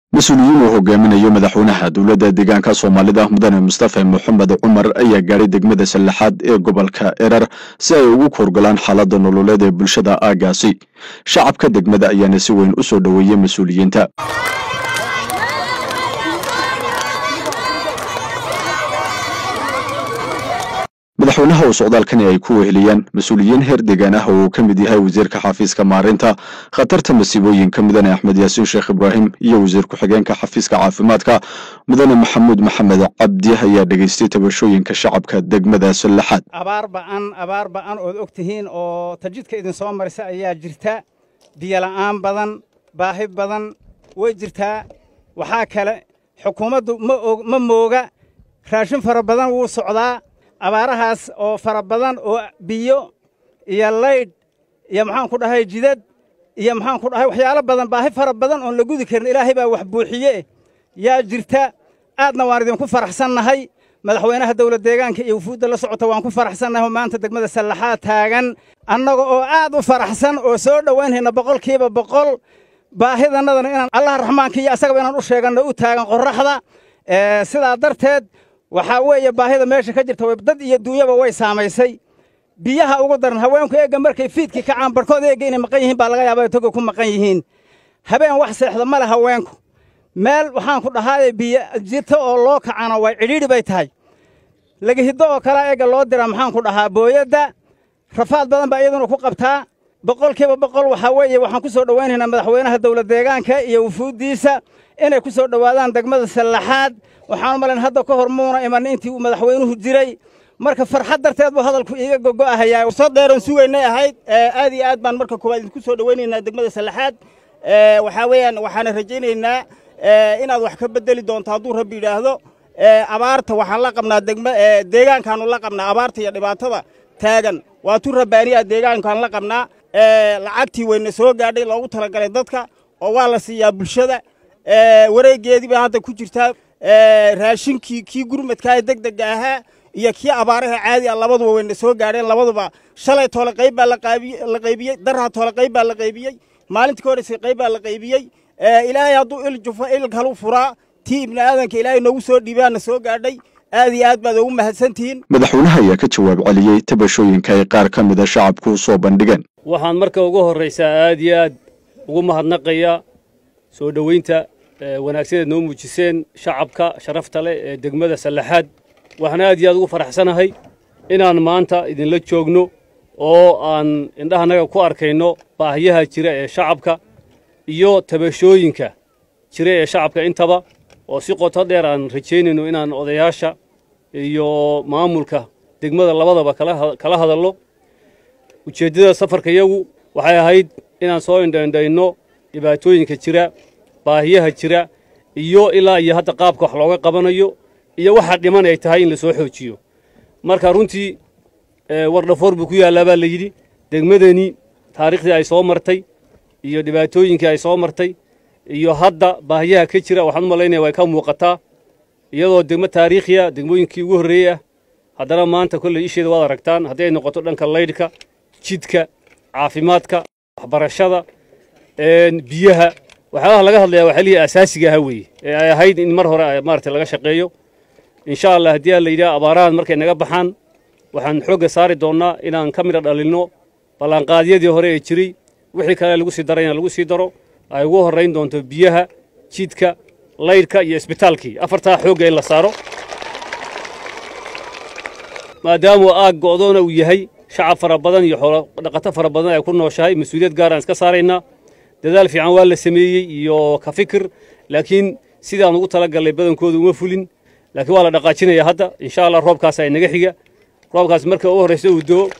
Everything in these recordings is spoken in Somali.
mas-uuliyiin uu hogaaminayo madaxweynaha dowladda deegaanka soomaalida mudane mustafa moxamed cumar ayaa gaadhay degmada sallaxaad ee gobolka erar si ay ugu korgolaan xaaladda nololeed ee bulshada aagaasi shacabka degmada ayaana si weyn u soo dhoweeyey mas-uuliyiinta madaxweynaha oo socdaalkani ay ku weheliyaan mas-uuliyiin heer deegaan ah oo uu ka mid yahay wasiirka xafiiska maarinta khatarta masiibooyinka mudane axmed yaasiin sheekh ibraahim iyo wasiir ku-xigeenka xafiiska caafimaadka mudane maxamuud maxamed cabdi ayaa dhegaystay tabashooyinka shacabka degmada sallaxaad abaar ba'an abaar ba'an ood og tihiin oo tajidka idin soo marisa ayaa jirta biyola'aan badan baahi badan way jirtaa waxaa kale xukuumaddu ma mooga raashin fara badan wuu socdaa abaarahaas oo fara badan oo biyo iyo laydh iyo maxaan ku dhahay jidad iyo maxaan ku dhahay waxyaalo badan baahi fara badan oon la gudi karin ilaahay baa wax buuxiye yaa jirta aadna waan idinku faraxsannahay madaxweynaha dawlad deegaanka iyo wufuudda la socota waan ku faraxsannahay oo maanta degmada sallaxaad taagan annaga oo aad u faraxsan oo soo dhowaynhayna boqolkiiba boqol baahidannadana inaan allaha raxmaanka iyo asagaba inaan u sheeganno u taagan qorraxda sidaa darteed waxaa weeye baahida meesha ka jirta dad iyo duunyaba way saamaysay biyaha ugu daran haweenku eegga markay fiidkii kacaan barhkood eegga inay maqan yihiin baa laga yaabaa toga ku maqan yihiin habeen wax seexda ma le haweenku meel waxaan ku dhahaaye biyo jirta oo loo kacana way cidhiidhi bay tahay lagahiddo oo kalea eegga loo diraa maxaan ku dhahaa booyadda rafaad badan baa iyaduna ku qabtaa boqolkiiba boqol waxaa weeye waxaan ku soo dhowaynhaynaa madaxweynaha dawlad deegaanka iyo wufuuddiisa inay ku soo dhowaadaan degmada sallaxaad waxaan u malayn hadda ka hor muuna iman intii uu madaxweynuhu jiray marka farxad darteed buu hadalku iiga gogo'ahayaa soo dheeran sugaynay ahayd aad iyo aad baan marka koowaad idinku soo dhowaynaynaa degmada sallaxaad waxaa weeyaan waxaana rajaynaynaa inaad wax ka beddeli doonto hadduu rabbi yidhaahdo abaarta waxaan la qabnaa degma deegaankaanu la qabnaa abaarta iyo dhibaatada taagan waa tu rabbaaniya deegaankaan la qabnaa lacagtii wayna soo gaadhay loogu talagalay dadka oo waa la siiyaa bulshada wareeggeedii baa hadda ku jirtaa raashinkii kii gurmadkaa ee deg degga ahaa iyo kii abaaraha caadi ah labaduba wayna soo gaadheen labaduba shalay toole qayb baa la qaybiyey darha toole qayb baa la qaybiyey maalintii ka horreysay qayb baa la qaybiyey ilaahay hadduu il jufo il kalu furaa tii ibni aadanka ilaahay noogu soo dhiibaana soo gaadhay aad iyo aad baad ugu mahadsantihiin madaxweynaha ayaa ka jawaab celiyey tabashooyinka ay qaar ka mida shacabku soo bandhigeen waxaan marka ugu horraysaa aad iyo aad ugu mahadnaqayaa soo dhoweynta wanaagsaneed noo muujiseen shacabka sharafta leh ee degmada sallaxaad waxaan aad iyo aad ugu faraxsanahay inaan maanta idinla joogno oo aan indhahanaga ku arkayno baahiyaha jira ee shacabka iyo tabashooyinka jira ee shacabka intaba oo si qoto dheer aan rajaynayno inaan odayaasha iyo maamulka degmada labadaba kala hadalno ujeeddada safarkayagu waxay ahayd inaan soo indhaindhayno dhibaatooyinka jira baahiyaha jira iyo ilaa iyo hadda qaabka wax looga qabanayo iyo waxa dhiman ay tahay in la soo xoojiyo marka runtii wardhafoor buu ku yaallaa baa la yidhi degmadani taariikhdii ay soo martay iyo dhibaatooyinkii ay soo martay iyo hadda baahiyaha ka jira waxaan u malaynaya way ka muuqataa iyadoo degmo taariikhiya degmooyinkii ugu horreeyey ah haddana maanta kolley isheeda waad aragtaan haddii ay noqoto dhanka laydhka jidka caafimaadka waxbarashada biyaha waxyaalaha laga hadlayaa waa xilihii asaasiga aha weeye ee ay ahayd in mar hore maaragtay laga shaqeeyo insha allah haddii aan la yidhaha abaarahan markay naga baxaan waxaan xoogga saari doonnaa inaan ka midha dhalinno ballanqaadyadii hore ee jiray wixii kale lagu sii darayna lagu sii daro ay ugu horrayn doonto biyaha jidka laydhka iyo isbitaalkii afartaa xoogga in la saaro maadaamuu aag go'doona uu yahay shacab fara badan iyo xoolo dhaqato fara badan ay ku nooshahay mas-uuliyad gaar aan iska saaraynaa dadaal fiican waa la sameeyey iyo ka fikir laakiin sidaan ugu tala gallay badankooda uma fulin laakiin waa la dhaqaajinaya hadda insha allah roobkaas ay naga xiga roobkaas marka ugu horraysa uu doo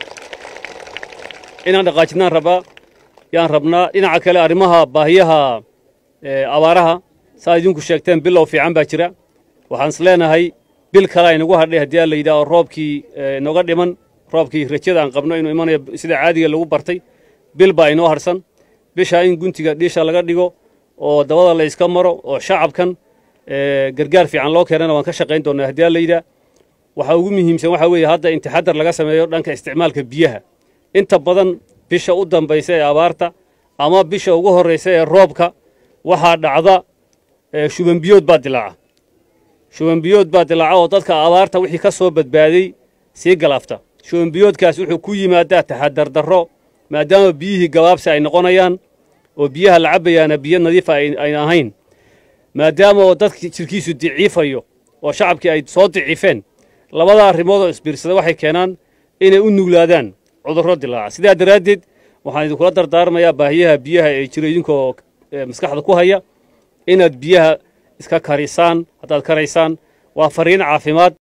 inaan dhaqaajinaan rabaa yaan rabnaa dhinaca kale arrimaha baahiyaha abaaraha saa idinku sheegteen bilow fiican baa jira waxaan is leenahay bil kale aynagu hadhay haddii aan la yidhaaho roobkii noga dhiman roobkii rajada aan qabno inuu imanayo sida caadiga lagu bartay bil baa inoo harsan bishaa in guntiga dhiisha laga dhigo oo dabada la iska maro oo shacabkan gargaar fiican loo keenana waan ka shaqayn doonaa haddii aan la yidhaah waxaa ugu muhiimsan waxaa weeye hadda in taxadar laga sameeyo dhanka isticmaalka biyaha inta badan bisha u dambaysa ee abaarta ama bisha ugu horraysa ee roobka waxaa dhacda shubanbiyood baa dilaaca shubanbiyood baa dilaaca oo dadka abaarta wixii ka soo badbaaday sii galaafta shubanbiyoodkaas wuxuu ku yimaadaa taxadardarro maadaama biyihii gabaabsi ay noqonayaan oo biyaha la cabbayaana biyo nadiifa ayna ahayn maadaama oo dadki jirkiisu diciifayo oo shacabkii ay soo diciifeen labada arrimood oo isbiirsada waxay keenaan inay u nuglaadaan cudurro dilaaca sidaa daraaddeed waxaan idinkula dardaarmayaa baahiyaha biyaha ee jira idinkoo maskaxda ku haya inaad biyaha iska karisaan haddaad karaysaan waa fariin caafimaad